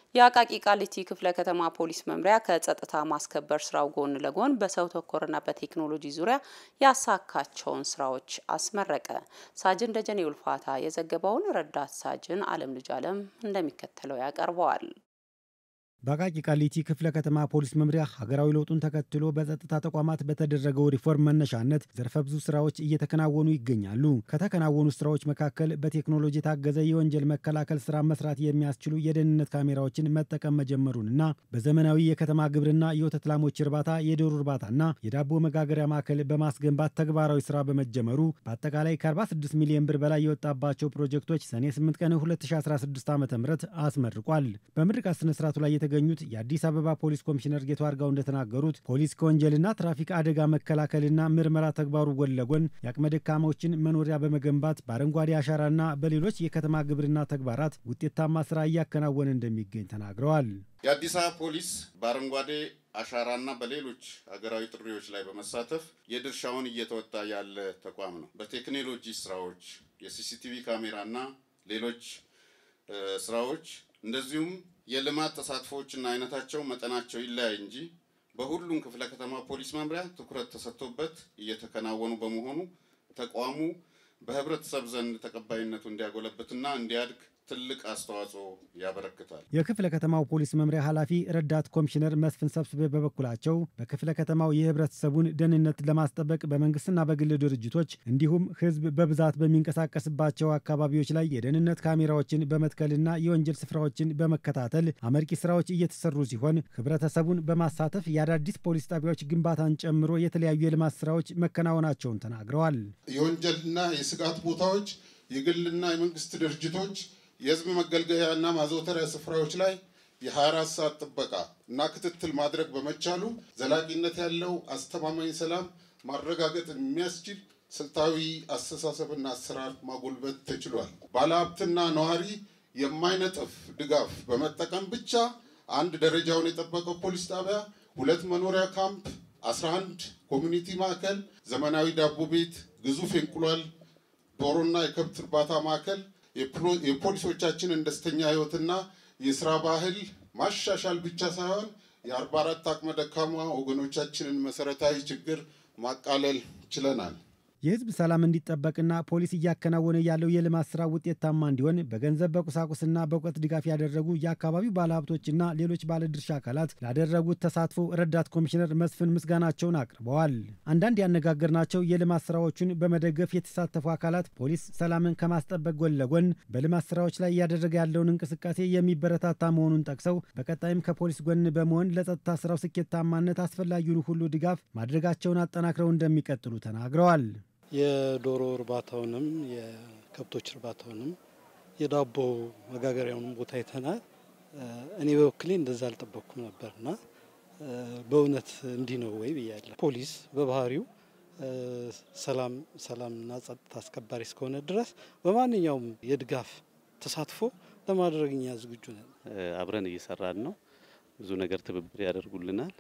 የአቃቂ ቃሊቲ ክፍለ ከተማ ፖሊስ መምሪያ ከጸጥታ ማስከበር ስራው ጎን ለጎን በሰው ተኮርና በቴክኖሎጂ ዙሪያ ያሳካቸውን ስራዎች አስመረቀ። ሳጅን ደጀኔ ውልፋታ የዘገበውን ረዳት ሳጅን አለም ልጅ አለም እንደሚከተለው ያቀርበዋል። በአቃቂ ቃሊቲ ክፍለ ከተማ ፖሊስ መምሪያ ሀገራዊ ለውጡን ተከትሎ በጸጥታ ተቋማት በተደረገው ሪፎርም መነሻነት ዘርፈ ብዙ ስራዎች እየተከናወኑ ይገኛሉ። ከተከናወኑ ስራዎች መካከል በቴክኖሎጂ የታገዘ የወንጀል መከላከል ስራ መስራት የሚያስችሉ የደህንነት ካሜራዎችን መጠቀም መጀመሩንና በዘመናዊ የከተማ ግብርና የወተት ላሞች እርባታ፣ የዶሮ እርባታና የዳቦ መጋገሪያ ማዕከል በማስገንባት ተግባራዊ ስራ በመጀመሩ በአጠቃላይ ከ46 ሚሊዮን ብር በላይ የወጣባቸው ፕሮጀክቶች ሰኔ 8 ቀን 2016 ዓ ም አስመርቋል። በምርቃት ስነስርዓቱ ላይ የተገኙት የአዲስ አበባ ፖሊስ ኮሚሽነር ጌቱ አርጋው እንደተናገሩት ፖሊስ ከወንጀልና ትራፊክ አደጋ መከላከልና ምርመራ ተግባሩ ጎን ለጎን የአቅመ ደካሞችን መኖሪያ በመገንባት በአረንጓዴ አሻራና በሌሎች የከተማ ግብርና ተግባራት ውጤታማ ስራ እያከናወነ እንደሚገኝ ተናግረዋል። የአዲስ አበባ ፖሊስ በአረንጓዴ አሻራና በሌሎች ሀገራዊ ጥሪዎች ላይ በመሳተፍ የድርሻውን እየተወጣ ያለ ተቋም ነው። በቴክኖሎጂ ስራዎች፣ የሲሲቲቪ ካሜራና ሌሎች ስራዎች እንደዚሁም የልማት ተሳትፎዎችና አይነታቸው መጠናቸው ይለያይ እንጂ በሁሉም ክፍለ ከተማ ፖሊስ መምሪያ ትኩረት ተሰጥቶበት እየተከናወኑ በመሆኑ ተቋሙ በህብረተሰብ ዘንድ ተቀባይነቱ እንዲያጎለብትና እንዲያድግ ትልቅ አስተዋጽኦ ያበረክታል። የክፍለ ከተማው ፖሊስ መምሪያ ኃላፊ ረዳት ኮሚሽነር መስፍን ሰብስቤ በበኩላቸው በክፍለ ከተማው የህብረተሰቡን ደህንነት ለማስጠበቅ በመንግስትና በግል ድርጅቶች እንዲሁም ህዝብ በብዛት በሚንቀሳቀስባቸው አካባቢዎች ላይ የደህንነት ካሜራዎችን በመትከልና የወንጀል ስፍራዎችን በመከታተል አመርቂ ስራዎች እየተሰሩ ሲሆን ህብረተሰቡን በማሳተፍ የአዳዲስ ፖሊስ ጣቢያዎች ግንባታን ጨምሮ የተለያዩ የልማት ስራዎች መከናወናቸውን ተናግረዋል። የወንጀልና የስጋት ቦታዎች የግልና የመንግስት ድርጅቶች የህዝብ መገልገያና ማዘውተሪያ ስፍራዎች ላይ የ24 ሰዓት ጥበቃ እና ክትትል ማድረግ በመቻሉ ዘላቂነት ያለው አስተማማኝ ሰላም ማረጋገጥ የሚያስችል ስልታዊ አስተሳሰብና አሰራር ማጎልበት ተችሏል። ባለሀብትና ነዋሪ የማይነጥፍ ድጋፍ በመጠቀም ብቻ አንድ ደረጃውን የጠበቀው ፖሊስ ጣቢያ፣ ሁለት መኖሪያ ካምፕ፣ 11 ኮሚኒቲ ማዕከል፣ ዘመናዊ ዳቦ ቤት፣ ግዙፍ የእንቁላል ዶሮና የከብት እርባታ ማዕከል የፖሊሶቻችንን ደስተኛ ህይወትና የስራ ባህል ማሻሻል ብቻ ሳይሆን የአርባ አራት አቅመ ደካማ ወገኖቻችንን መሰረታዊ ችግር ማቃለል ችለናል። የህዝብ ሰላም እንዲጠበቅና ፖሊስ እያከናወነ ያለው የልማት ስራ ውጤታማ እንዲሆን በገንዘብ በቁሳቁስና በእውቀት ድጋፍ ያደረጉ የአካባቢው ባለሀብቶችና ሌሎች ባለድርሻ አካላት ላደረጉት ተሳትፎ ረዳት ኮሚሽነር መስፍን ምስጋናቸውን አቅርበዋል። አንዳንድ ያነጋገርናቸው የልማት ስራዎቹን በመደገፍ የተሳተፉ አካላት ፖሊስ ሰላምን ከማስጠበቅ ጎን ለጎን በልማት ስራዎች ላይ እያደረገ ያለውን እንቅስቃሴ የሚበረታታ መሆኑን ጠቅሰው በቀጣይም ከፖሊስ ጎን በመሆን ለጸጥታ ስራው ስኬታማነት አስፈላጊውን ሁሉ ድጋፍ ማድረጋቸውን አጠናክረው እንደሚቀጥሉ ተናግረዋል። የዶሮ እርባታውንም የከብቶች እርባታውንም የዳቦ መጋገሪያውንም ቦታ አይተናል። እኔ በበኩሌ እንደዛ አልጠበቅኩም ነበርና በእውነት እንዲህ ነው ወይ ብያለሁ። ፖሊስ በባህሪው ሰላም ሰላምና ጸጥታ አስከባሪ እስከሆነ ድረስ በማንኛውም የድጋፍ ተሳትፎ ለማድረግ እኛ ዝግጁ ነን። አብረን እየሰራን ነው። ብዙ ነገር ትብብር ያደርጉልናል።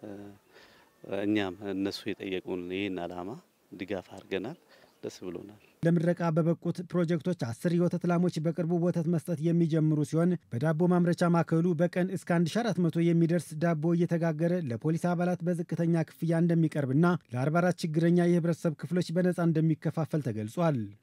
እኛም እነሱ የጠየቁን ይህን አላማ ድጋፍ አድርገናል። ደስ ብሎናል። ለምረቃ በበቁት ፕሮጀክቶች አስር የወተት ላሞች በቅርቡ ወተት መስጠት የሚጀምሩ ሲሆን በዳቦ ማምረቻ ማዕከሉ በቀን እስከ 1400 የሚደርስ ዳቦ እየተጋገረ ለፖሊስ አባላት በዝቅተኛ ክፍያ እንደሚቀርብና ለ44 ችግረኛ የህብረተሰብ ክፍሎች በነፃ እንደሚከፋፈል ተገልጿል።